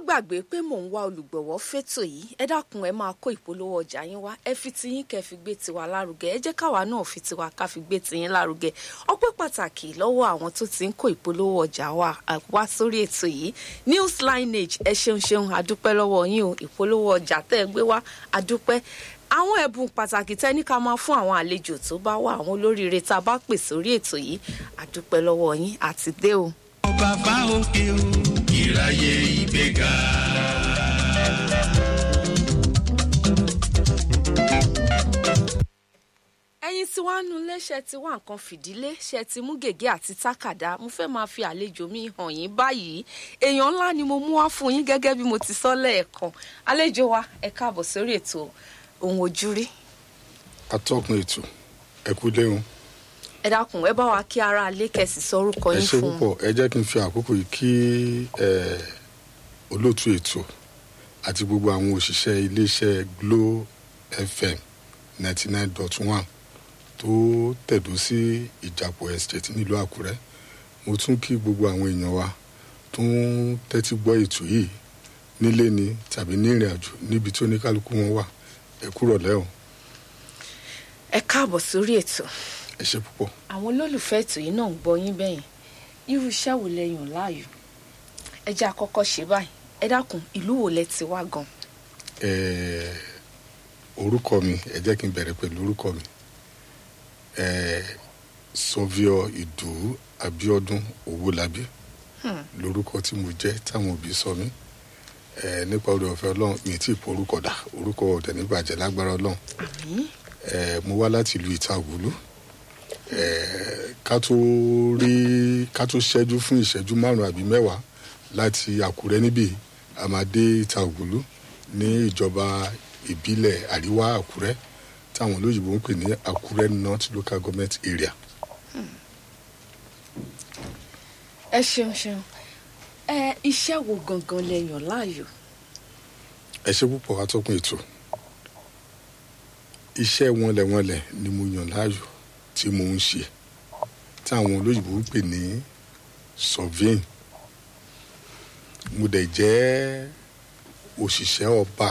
gbàgbé pé mò ń wá olùgbọ̀wọ́ fétò yìí ẹ dákun ẹ máa kó ìpolówó ọjà yín wá ẹ fi tiyín kẹ́ fi gbé tiwa lárugẹ ẹ jẹ́ káwa náà fi tiwa ká fi gbé tiyín lárugẹ ọpẹ́ pàtàkì lọ́wọ́ àwọn tó ti ń kó ìpolówó ọjà wa wá sórí ètò yìí news lineage ẹ ṣeun ṣeun àdúpẹ́ lọ́wọ́ yín o ìpolówó ọjà tẹ́ ẹ gbé wá àdúpẹ́ àwọn ẹ̀bùn pàtàkì tẹ́ ní ká máa fún àwọn àlejò tó bá wà àwọn olóríire tá a bá pè sórí ètò yìí àdúpẹ́ lọ́wọ́ yín àti dé o. bàbá òkè o ìráyè ìgbéga. ẹ̀yin tí wàá nu léṣe tí wà nǹkan fìdílé ṣe ti mú gègé àti tákàdá mo fẹ́ máa fi àlejò mi hàn yín báyìí èèyàn ńlá ni mo mú wá fún yín gẹ́gẹ́ bí mo ti sọ lẹ́ẹ̀kan àlejò wa ẹ káàbọ̀ sórí ètò ohun ojúrí atọ́kùn ètò ẹ kú léhun ẹ dákun ẹ bá wa kí ara alẹ́ kẹsì sọ orúkọ ẹ yín ṣe fún púpọ̀ ẹ jẹ́ kí n fi àkókò yìí kí ẹ olóòtú ètò àti gbogbo àwọn òṣìṣẹ́ iléeṣẹ́ Glo FM ninety nine dot one tó tẹ̀dó sí ìjàpọ̀ estate nílùú Àkúrẹ́ mo tún kí gbogbo àwọn èèyàn wa tó ń tẹ́tí gbọ́ ètò yìí nílé ni tàbí ní ìrìn àjò níbi tí oníkálukú wọn wà ẹ kúrọ̀ lẹ́hìn ẹ káàbọ̀ sórí ètò ẹ ṣe púpọ̀. àwọn olólùfẹ́ ètò yìí náà ń gbọ́ yín bẹ́yìn irú iṣẹ́ wo lẹ yàn láàyò ẹ jẹ́ àkọ́kọ́ ṣe báyìí ẹ dákun ìlú wo lẹ ti wá gan Eh, orúkọ mi ẹ jẹ́ kí n bẹ̀rẹ̀ pẹ̀lú orúkọ mi Eh, sọfíọ ìdòwú abíọ́dún owólabí lórúkọ tí mo jẹ́ táwọn òbí sọ mí Eh, nípa oore ọ̀fẹ́ ọlọ́run mi tí ì pọ orúkọ dà orúkọ ọ̀dẹ̀ níbàjẹ́ lágbára ọlọ́run àmín Eh, mo wá láti ìlú ìtàgùlú Eh, ká tó rí ká tó ṣẹ́jú fún ìṣẹ́jú márùn-ún àbí mẹ́wàá láti àkúrẹ́ níbí a máa dé ìtàgùlú ní ìjọba ìbílẹ̀ àríwá àkúrẹ́ táwọn olóyìnbó ń pè ní àkúrẹ́ north local government area. ẹ ṣeun ṣeun ẹ iṣẹ́ wo gangan lẹ yàn láàyò ẹ ṣe púpọ̀ atọ́kùn ètò iṣẹ́ wọnlẹ̀wọnlẹ̀ ni mo yàn láàyò tí mo ń ṣe táwọn olóyìnbó ń pè ní surveying mo dẹ̀ jẹ́ òṣìṣẹ́ ọba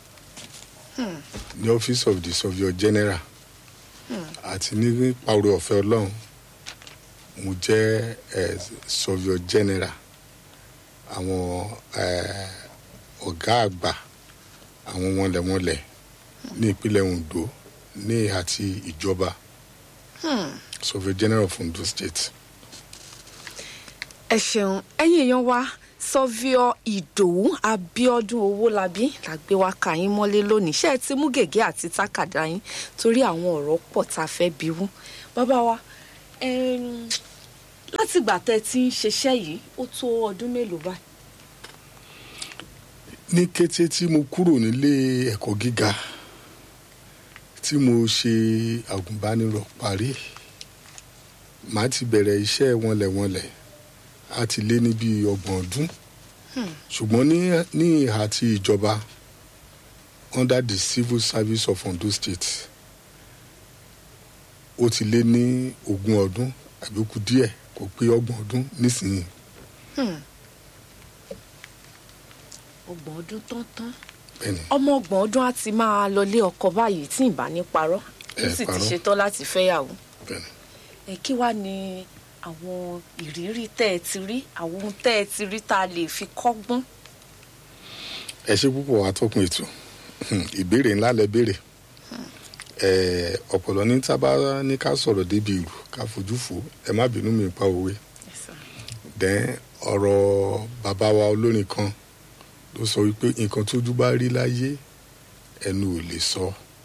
ní office of the surveyor general àti nípa oore ọ̀fẹ́ ọlọ́run mo jẹ́ eh, surveyor general àwọn eh, ọ̀gá àgbà àwọn wọnlẹ̀wọnlẹ̀ ní ìpínlẹ̀ Ondo ní àti ìjọba surveyor general of Ondo state. ẹ ṣeun ẹ̀yin èèyàn wa sọfíọ ìdòwú abíọ́dún owólabí la gbé wá ka yín mọ́lé lónìí ṣé ẹ ti mú gègé àti tákàdá yín torí àwọn ọ̀rọ̀ pọ̀ tá a fẹ́ bí wú bàbá wa ẹm, látìgbà tẹ́ ẹ ti ń ṣiṣẹ́ yìí ó tó ọdún mélòó báyìí ní kété tí mo kúrò nílé ẹ̀kọ́ gíga tí mo ṣe àgùnbánirọ̀ parí màá ti bẹ̀rẹ̀ iṣẹ́ wọnlẹ̀wọnlẹ̀ á ti lé ní bíi ọgbọ̀n ọdún ṣùgbọ́n ní ní ìhà ti ìjọba under the civil service of Ondo State ó ti lé ní ogún ọdún àbí ó kù díẹ̀ kò pé ọgbọ̀n ọdún nísìnyí ọgbọ̀n ọdún tán tán bẹ́ẹ̀ni ọmọ ọgbọ̀n ọdún á ti máa lọlé ọkọ báyìí tí ì bá ní parọ́ ó Ẹ sì ti parọ́. ṣetán láti fẹ́yàwó bẹ́ẹ̀ni. ẹ kí wàá ní àwọn ìrírí tẹ́ ẹ ti rí àwọn ohun tẹ́ ẹ ti rí tá a lè fi kọ́gbọ́n ẹ ṣe púpọ̀ atọ́kùn ètò ìbéèrè ńlá lẹ béèrè Eh, ọ̀pọ̀lọ́ ní tábà ní ká sọ̀rọ̀ débi ìlú ká fojú fò ẹ má bínú mi pa òwe dẹ́n ọ̀rọ̀ bàbá wa olórin kan ló sọ wípé nǹkan tójú bá rí láyé ẹnu ò lè sọ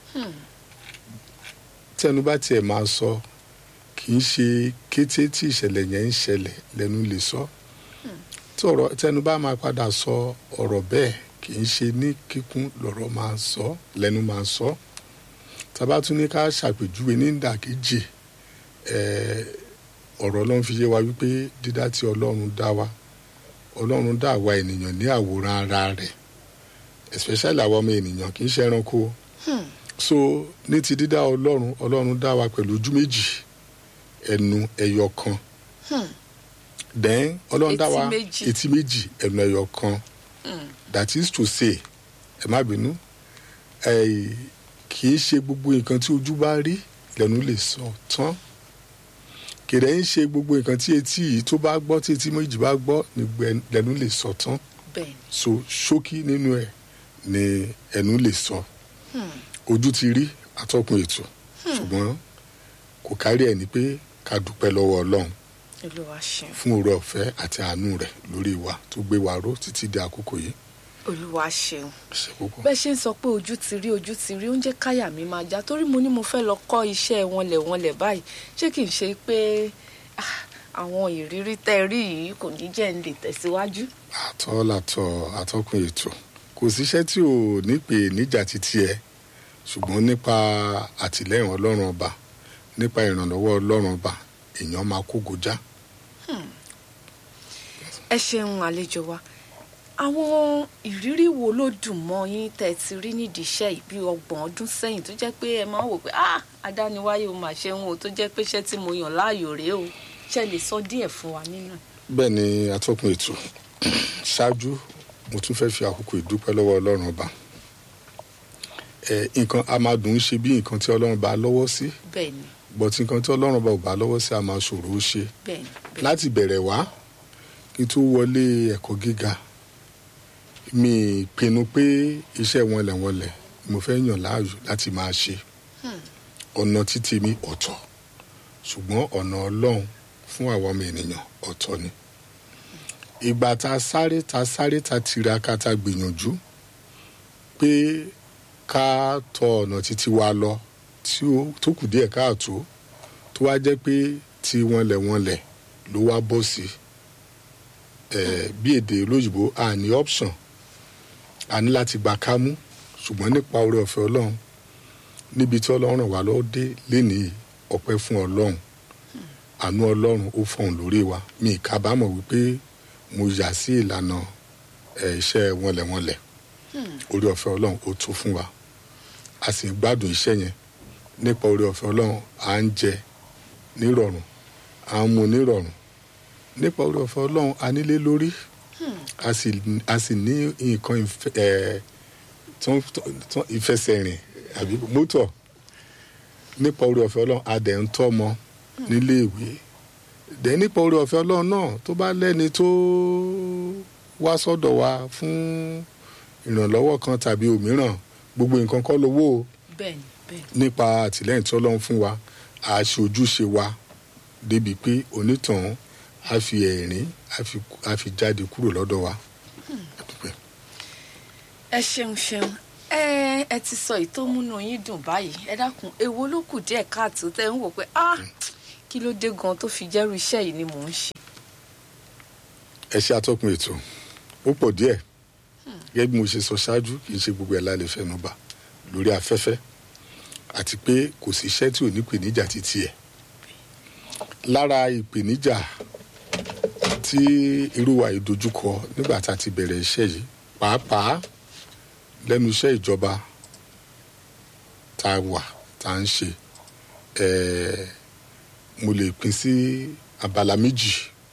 tẹnu bá tiẹ̀ máa sọ kì í ṣe kété tí ìṣẹ̀lẹ̀ yẹn ń ṣẹlẹ̀ lẹ́nu lè sọ tí ọ̀rọ̀ tẹnu bá máa padà sọ ọ̀rọ̀ bẹ́ẹ̀ kì í ṣe ní kíkún lọ̀rọ̀ máa sọ lẹ́nu máa sọ tábà tún ní ká ṣàpèjúwe ní ìdàkejì eh, ọ̀rọ̀ ọlọ́run fi yé wa wípé dídá tí ọlọ́run dá wa ọlọ́run dá àwa ènìyàn ní àwòrán ara rẹ̀ especially àwa ọmọ ènìyàn kì í ṣe ẹranko so ní ti dídá ọlọ́run ọlọ́run dá wa pẹ̀lú ojú méjì ẹnu ẹyọ kan then ọlọ́run dá wa Etí méjì. etí méjì ẹnu ẹyọ kan that is to say ẹ má bínú ẹ kì í ṣe gbogbo nǹkan tí ojú bá rí lẹ́nu lè sọ tán kìrẹ́ ń ṣe gbogbo nǹkan tí etí yìí tó bá gbọ́ tí etí méjì bá gbọ́ ní gbẹ- lẹ́nu lè sọ tán bẹ́ẹ̀ ni so ṣókí nínú ẹ̀ ni ẹnu lè sọ ojú ti rí atọ́kùn ètò ṣùgbọ́n kò kárí ẹ̀ ní pé ká dúpẹ́ lọ́wọ́ ọlọ́run olúwa ṣeun fún oore ọ̀fẹ́ àti àánú rẹ̀ lórí wa tó gbé wa ró títí di àkókò yìí olúwa ṣeun ṣe púpọ̀. bẹ́ẹ̀ ṣe ń sọ pé ojú ti rí ojú ti rí ó ń jẹ́ káyà mi máa já torí mo ní mo fẹ́ lọ kọ́ iṣẹ́ wọnlẹ̀ wọnlẹ̀ báyìí ṣé kì í ṣe pé ah, àwọn ìrírí tẹ́ ẹ rí yìí kò ní jẹ́ ń lè tẹ̀síwájú. àtọ́ làtọ̀ atọ́kùn ètò kò síṣẹ́ tí ò ní pè níjà títí ẹ ṣùgbọ́n nípa àtìlẹ́yìn ọlọ́run ọba nípa ìrànlọ́wọ́ ọlọ́run ọba èèyàn máa kó gojá. ẹ ṣeun àlejò wa àwọn ìrírí wo ló dùn mọ́ yín tẹ́ ẹ ti rí nídìí iṣẹ́ yìí bí ọgbọ̀n ọdún sẹ́yìn tó jẹ́ pé ẹ máa ń wò pé ah adániwáyé o mà ṣe ń o tó jẹ́ pé iṣẹ́ tí mo yàn láàyò rèé o ṣe lè sọ díẹ̀ fún wa nínú ẹ̀. bẹ́ẹ̀ ni atọ́kùn ètò ṣáájú mo tún fẹ́ fi àkókò ìdúpẹ́ lọ́wọ́ ọlọ́run ọba ẹ nǹkan a máa dùn ún ṣe bí nǹkan tí ọlọ́run bá lọ́wọ́ sí bẹ́ẹ̀ ni bọ̀tí nǹkan tí ọlọ́run ọba ò bá lọ́wọ́ sí a máa ṣòro ó ṣe bẹ́ẹ̀ ni bẹ́ẹ̀ láti bẹ̀rẹ̀ wá kí n tó wọlé ẹ̀kọ́ gíga mi pinnu pé iṣẹ́ wọnlẹ̀wọnlẹ̀ mo fẹ́ yàn láàyò láti máa ṣe ọ̀nà títí mi ọ̀tọ̀ ṣùgbọ́n ọ̀nà ọlọ́run fún àwọn ọmọ ènìyàn ọ̀tọ̀ ni ìgbà tá a sáré tá a sáré tá a tiraka tá a gbìyànjú pé ká tọ ọ̀nà títí wa lọ tí ó tó kù díẹ̀ káàtó tó wá jẹ́ pé tí wọnlẹ̀wọnlẹ̀ ló wá bọ́ sí ẹ̀ bí èdè olóyìnbó a ní option a ní láti gba kámú ṣùgbọ́n nípa oore ọ̀fẹ́ ọlọ́run níbi tí ọlọ́run ràn wá lọ́wọ́ dé lénìí ọpẹ́ fún ọlọ́run àánú ọlọ́run ó fọ̀hún lórí wa mi ì kábàámọ̀ wípé mo yà sí ìlànà ẹ̀ iṣẹ́ wọnlẹ̀wọnlẹ̀ oore ọ̀fẹ́ ọlọ́run ó tó fún wa a sì ń gbádùn iṣẹ́ yẹn nípa oore ọ̀fẹ́ ọlọ́run à ń jẹ nírọ̀rùn à ń mu nírọ̀rùn nípa oore ọ̀fẹ́ ọlọ́run a nílé lórí a sì a sì ní nǹkan ìfẹ- ẹ̀, tán- tán- ìfẹsẹ̀rìn àbí mọ́tò nípa oore ọ̀fẹ́ ọlọ́run a dẹ̀ ń tọ́mọ nílé ìwé dẹ̀ nípa oore ọ̀fẹ́ ọlọ́run náà tó bá lẹ́ni tó wá sọ́dọ̀ wa fún ìrànlọ́wọ́ kan tàbí òmíràn gbogbo nǹkan kọ́ lówó o bẹ́ẹ̀ ni bẹ́ẹ̀ ni nípa àtìlẹ́yìn tí ọlọ́run fún wa a ṣe ojúṣe wa débi pé onítàn á fi ẹ̀rín á fi- á fi jáde kúrò lọ́dọ̀ wa. A dúpẹ́. ẹ ṣeun ṣeun ẹ ẹ ti sọ èyí tó múnú yín dùn báyìí ẹ dákun èwo ló kù díẹ̀ káàtó tẹ́ ń wò pé ah kí ló dé gan tó fi jẹ́rú iṣẹ́ yìí ni mò ń ṣe. ẹ ṣe atọ́kùn ètò ó pọ̀ díẹ̀ gẹ́gẹ́ bí mo ṣe sọ ṣáájú kì í ṣe gbogbo ẹ̀ la lè fẹnu bà lórí afẹ́fẹ́ àti pé kò sí iṣẹ́ tí ò ní ìpèníjà títí ẹ̀ lára ìpèníjà tí irú wa yìí dojúkọ nígbà tá a ti bẹ̀rẹ̀ iṣẹ́ yìí pàápàá lẹ́nu iṣẹ́ ìjọba tá a wà tá a ń ṣe ẹ̀ẹ́ mo lè pín sí abala méjì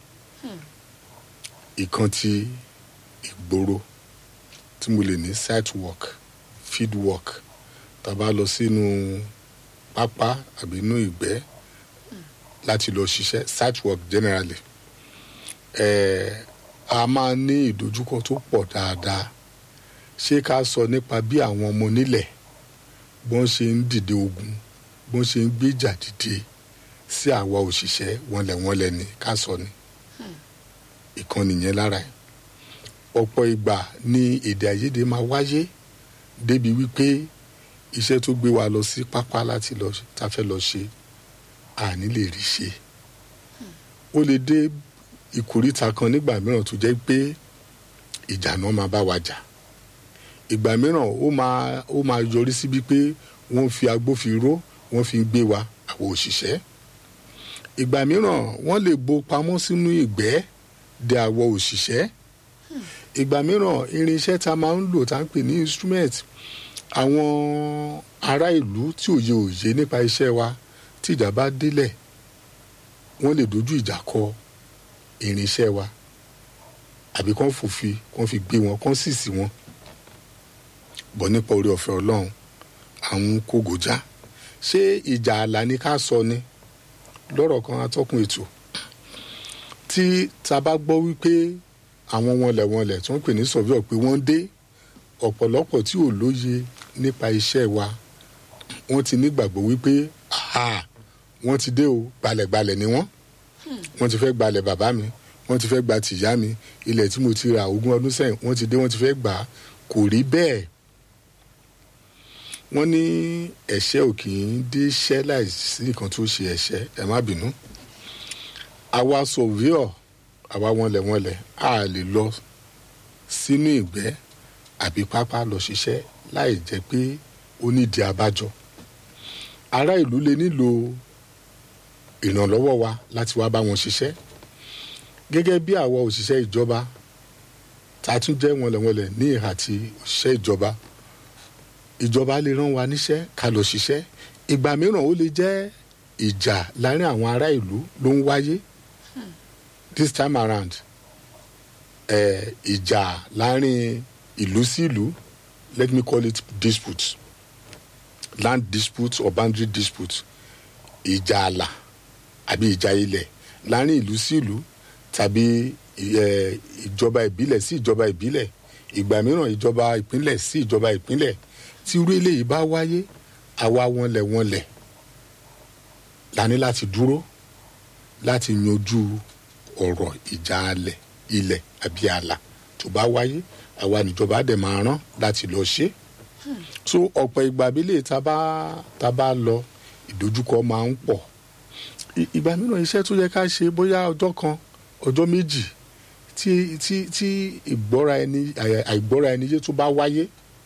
ìkan ti ìgboro tí mo lè ní site work field work tá a bá lọ sínú pápá àbí inú ìgbẹ́ láti lọ ṣiṣẹ́ site work generally ẹ̀ẹ́ a máa ní ìdojúkọ tó pọ̀ dáadáa ṣé ká sọ nípa bí àwọn ọmọ nílẹ̀ bọ́n ṣe ń dìde ogun bọ́n ṣe ń gbéjà dìde sí àwa òṣìṣẹ́ wọnlẹ̀wọnlẹ̀ ni ká sọ ni ìkan nìyẹn lára ẹ̀ ọ̀pọ̀ ìgbà ni èdè àìyedè máa wáyé débi wípé iṣẹ́ tó gbé wa lọ sí pápá láti lọ tá a fẹ́ lọ ṣe àní lè rí ṣe ó lè dé ìkóríta kan nígbà mìíràn tó jẹ́ pé ìjà náà máa bá wa jà ìgbà mìíràn ó máa ó máa yọrí síbi pé wọ́n fi agbófinró wọ́n fi ń gbé wa àwọn òṣìṣẹ́ ìgbà mìíràn wọ́n lè bo pamọ́ sínú ìgbẹ́ de àwọ̀ òṣìṣẹ́ ìgbà mìíràn irinṣẹ́ tá a máa ń lò tá a ń pè ní instrument àwọn ará ìlú tí òye òye nípa iṣẹ́ wa tí ìjà bá délẹ̀ wọ́n lè dojú ìjà kọ irinṣẹ́ wa àbí kán fòfin kán fi gbé wọn kán sì sí wọn bọ̀ nípa orí ọ̀fẹ́ ọlọ́run àwọn kògòjá ṣé ìjà àlà ni ká sọ ni lọ́rọ̀ kan atọ́kùn ètò tí ta bá gbọ́ wípé àwọn wọnlẹ̀wọnlẹ̀ tó ń pè ní sọ̀víọ̀ pé wọ́n dé ọ̀pọ̀lọpọ̀ tí ò lóye nípa iṣẹ́ wa wọ́n ti nígbàgbọ́ wípé aha wọ́n ti dé o gbalẹ̀gbalẹ̀ ni wọ́n wọ́n ti fẹ́ gbalẹ̀ bàbá mi wọ́n ti fẹ́ gba tìyá mi ilẹ̀ tí mo ti ra ogún ọdún sẹ́yìn wọ́n ti dé wọ́n ti fẹ́ gbà á kò rí bẹ́ẹ̀ wọ́n ní ẹ̀ṣẹ̀ ò kì í dé ṣẹ́ láìsí nǹkan tó ṣe ẹ̀ṣẹ̀ ẹ má bínú àwa sọ̀víọ̀ àwa wọnlẹ̀wọnlẹ̀ a lè lọ sínú ìgbẹ́ àbí pápá lọ ṣiṣẹ́ láì jẹ́ pé ó nídìí abájọ ará ìlú lè nílò ìrànlọ́wọ́ wa láti wá bá wọn ṣiṣẹ́ gẹ́gẹ́ bí àwa òṣìṣẹ́ ìjọba tá a tún jẹ́ wọnlẹ̀wọnlẹ̀ ní ìhà tí òṣìṣẹ́ ìjọba ìjọba lè rán wa níṣẹ́ ká lọ ṣiṣẹ́ ìgbà mìíràn ó lè jẹ́ ìjà láàrin àwọn ará ìlú ló ń wáyé this time around eh, ìjà láàrin ìlú sí ìlú let me call it dispute land dispute or boundary dispute ìjà àlà àbí ìjà ilẹ̀ láàrin ìlú sí ìlú tàbí eh, ìjọba ìbílẹ̀ sí ìjọba ìbílẹ̀ ìgbà mìíràn ìjọba ìpínlẹ̀ sí ìjọba ìpínlẹ̀ tí irú eléyìí bá wáyé àwa wọnlẹ̀ wọnlẹ̀ la ní láti dúró láti yanjú ọ̀rọ̀ ìjà alẹ̀ ilẹ̀ àbí àlà tó bá wáyé àwa níjọba dẹ̀ máa rán láti lọ ṣe so ọ̀pọ̀ ìgbà abílẹ̀ tá bá tá bá lọ ìdojúkọ máa ń pọ̀ I- ìgbà mìíràn iṣẹ́ tó yẹ ká ṣe bóyá ọjọ́ kan ọjọ́ méjì tí tí tí ìgbọ́ra ẹni àì- àìgbọ́ra ẹni yé tó bá wáyé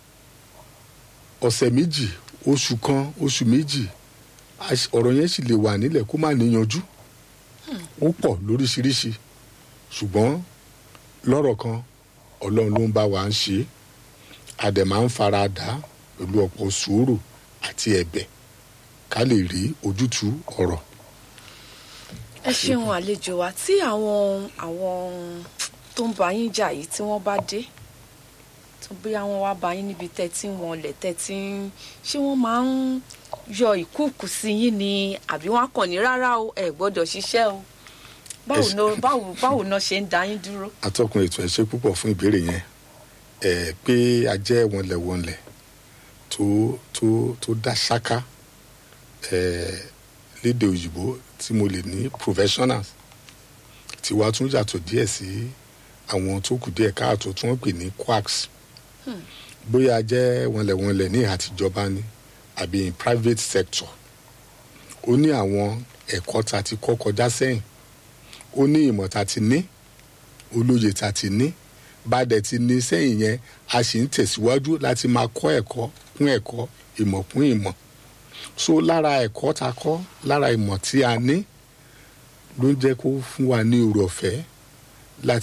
ọ̀sẹ̀ méjì oṣù kan oṣù méjì àṣ- ọ̀rọ̀ yẹn sì lè wà nílẹ̀ kó má níyanjú ó pọ̀ lóríṣiríṣi ṣùgbọ́n lọ́rọ̀ kan ọlọ́run ló ń bá wa ń ṣe é a dẹ̀ máa ń fara dà á pẹ̀lú ọ̀pọ̀ sùúrù àti ẹ̀bẹ̀ ká lè rí ojútùú ọ̀rọ̀ ẹ ṣeun àlejò wa tí àwọn àwọn tó ń bá yín jà yìí tí wọ́n bá dé tó bóyá wọ́n wá bá yín níbi tẹ́tí wọn lẹ̀ tẹ́tí ń ṣé wọ́n máa ń yọ ìkúùkù sí yín ni àbí wọ́n á kàn ní rárá o ẹ gbọ́dọ̀ ṣiṣẹ́ o báwo Ẹ ṣe- ná- báwo báwo náà ṣe ń dá yín dúró. atọ́kùn ètò ẹ̀ ṣe púpọ̀ fún ìbéèrè yẹn ẹ̀ pé a jẹ́ wọnlẹ̀wọnlẹ̀ tó tó tó dá ṣáká ẹ̀ lédè òyìnbó tí mo lè ní professionals tiwa tún yàtọ̀ díẹ̀ sí àwọn tó kù díẹ̀ káàtó tí wọ́n pè ní quacks bóyá a jẹ́ wọnlẹ̀wọnlẹ̀ ní àtijọba ni àbí in private sector ó ní àwọn ẹ̀kọ́ ta ti kọ́ kọjá sẹ́yìn ó ní ìmọ̀ ta ti ní olóye ta ti ní bá dẹ̀ ti ní sẹ́yìn yẹn a sì ń tẹ̀síwájú láti máa kọ́ ẹ̀kọ́ kún ẹ̀kọ́ ìmọ̀ kún ìmọ̀ so lára ẹ̀kọ́ ta kọ́ lára ìmọ̀ tí a ní ló ń jẹ́ kó fún wa ní oore ọ̀fẹ́